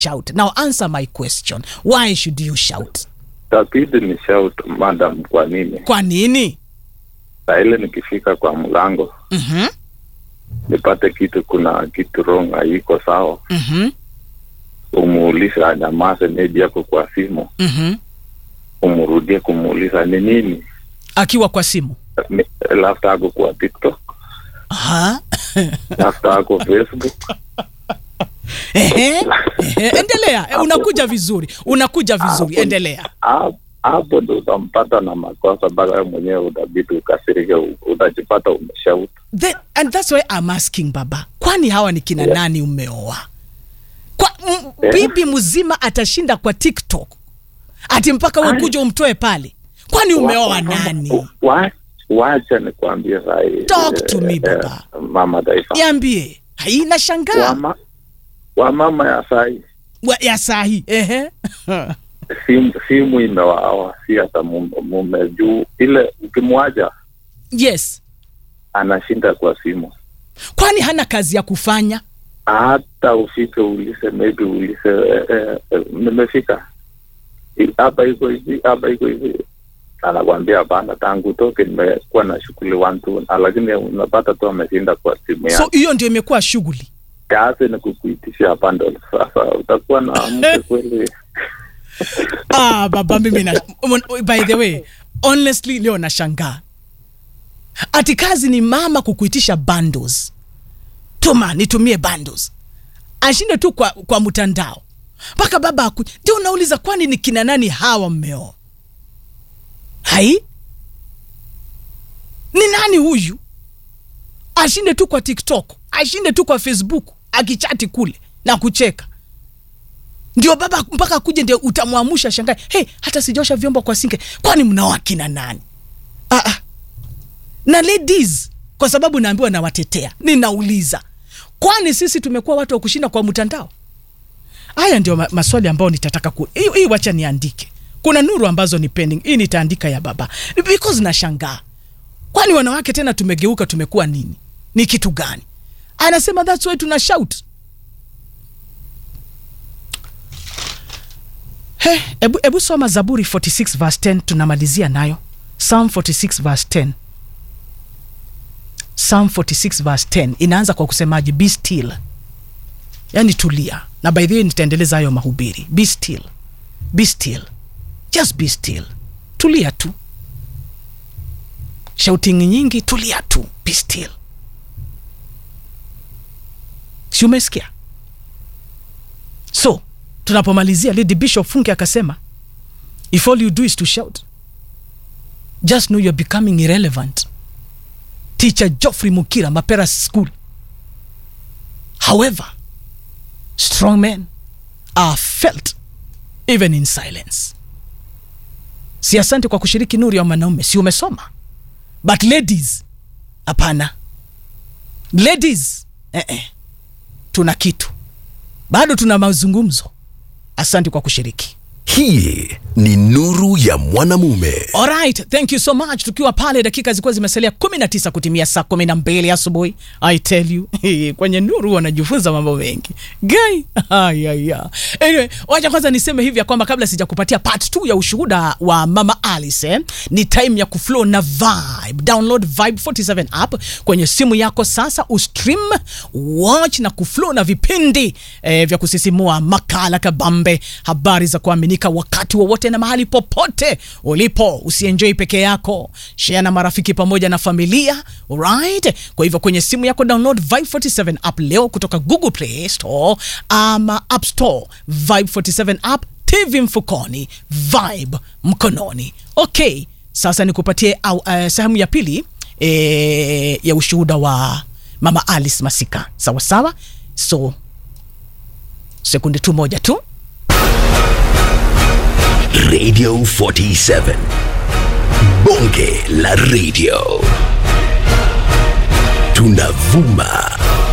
shout now answer my question why should you shout Tabidi ni shout madam, kwa nini? kwa nini Saa ile nikifika kwa mlango mm-hmm. nipate kitu, kuna kitu wrong, haiko sawa, Mm-hmm. umuulize anyamaze, maybe yako kwa simu, Mm-hmm. umrudie kumuuliza ni nini, akiwa kwa simu Ni- labda ako kwa TikTok, Aha. labda ako Facebook. Ehe. Ehe. endelea Eh, unakuja vizuri unakuja vizuri Hapo- endelea Hapo- Hapo ndo utampata na makosa, mpaka wewe mwenyewe utabidi ukasirike, u- utajipata umeshout. Then, and that's why I'm asking baba kwani hawa ni kina Yeah. nani umeoa kwa m- Yeah. bibi mzima atashinda kwa tiktok ati mpaka Ai. ukuja umtoe pale kwani umeoa nani Wa- Wacha nikwambie sahi, Talk to me, eh, baba. eh, mama taifa niambie haina shangaa Wama- wamama ya sahi Wa- ya sahi ehe simu, simu imewaawa, si hata mume, mume juu ile ukimwacha yes anashinda kwa simu, kwani hana kazi ya kufanya hata ufike ulise maybe ulise eh, eh, eh, nimefika I- hapa iko hivi hapa iko hivi, anakwambia hapana, tangu utoke nimekuwa na shughuli one two, na lakini unapata tu ameshinda kwa simu so yake. hiyo ndio imekuwa shughuli Kazi ni kukuitishia bundle. Sasa utakuwa na mke kweli? ah, baba mimi na by the way honestly leo nashangaa ati kazi ni mama kukuitisha bundles tuma nitumie bundles ashinde tu kwa, kwa mtandao mpaka baba aku ndio unauliza kwani ni kina nani hawa mmeo hai ni nani huyu ashinde tu kwa tiktok ashinde tu kwa facebook akichati kule na kucheka ndio baba mpaka akuje ndio utamwamusha shangae hey, hata sijosha vyombo kwa sinke kwani mnaoa kina nani ah, ah. na ladies kwa sababu naambiwa nawatetea ninauliza kwani sisi tumekuwa watu wa kushinda kwa mtandao haya ndio ma maswali ambayo nitataka ku hii hii wacha niandike kuna nuru ambazo ni pending hii nitaandika ya baba because nashangaa kwani wanawake tena tumegeuka tumekuwa nini ni kitu gani anasema that's why tuna shout He, ebu, ebu soma Zaburi 46 verse 10 tunamalizia nayo. Psalm 46 verse 10. Psalm 46 verse 10 inaanza kwa kusemaje? Be still, yaani tulia. Na by the way nitaendeleza hayo mahubiri. Be still, be still, just be still, tulia tu. Shouting nyingi, tulia tu, be still. Si umesikia? So tunapomalizia lady bishop funke akasema if all you do is to shout just know you're becoming irrelevant teacher joffrey mukira mapera school however strong men are felt even in silence si asante kwa kushiriki nuru ya mwanaume si umesoma but ladies hapana ladies eh -eh. tuna kitu bado tuna mazungumzo asante kwa kushiriki hii ni nuru ya mwanamume Alright, thank you so much. Tukiwa pale dakika zilikuwa zimesalia 19 kutimia saa 12 asubuhi. I tell you, kwenye nuru wanajifunza mambo mengi. Guy. Ayaya. Anyway, wacha kwanza niseme hivi ya kwamba kabla sijakupatia part 2 ya ushuhuda wa Mama Alice, eh, ni time ya kuflow na Vibe. Download Vibe 47 app kwenye simu yako sasa, ustream, watch na kuflow na vipindi eh, vya kusisimua, makala kabambe, habari za kuaminika wakati wowote na mahali popote ulipo. Usienjoy peke yako, share na marafiki pamoja na familia. Alright, kwa hivyo kwenye simu yako download Vibe 47 app leo kutoka Google Play Store ama App Store. Vibe 47 app, TV mfukoni, Vibe mkononi. Okay, sasa nikupatie au, uh, sehemu ya pili eh, ya ushuhuda wa Mama Alice Masika. Sawa sawa, so sekunde tu moja tu. radio 47 bonge la radio tunavuma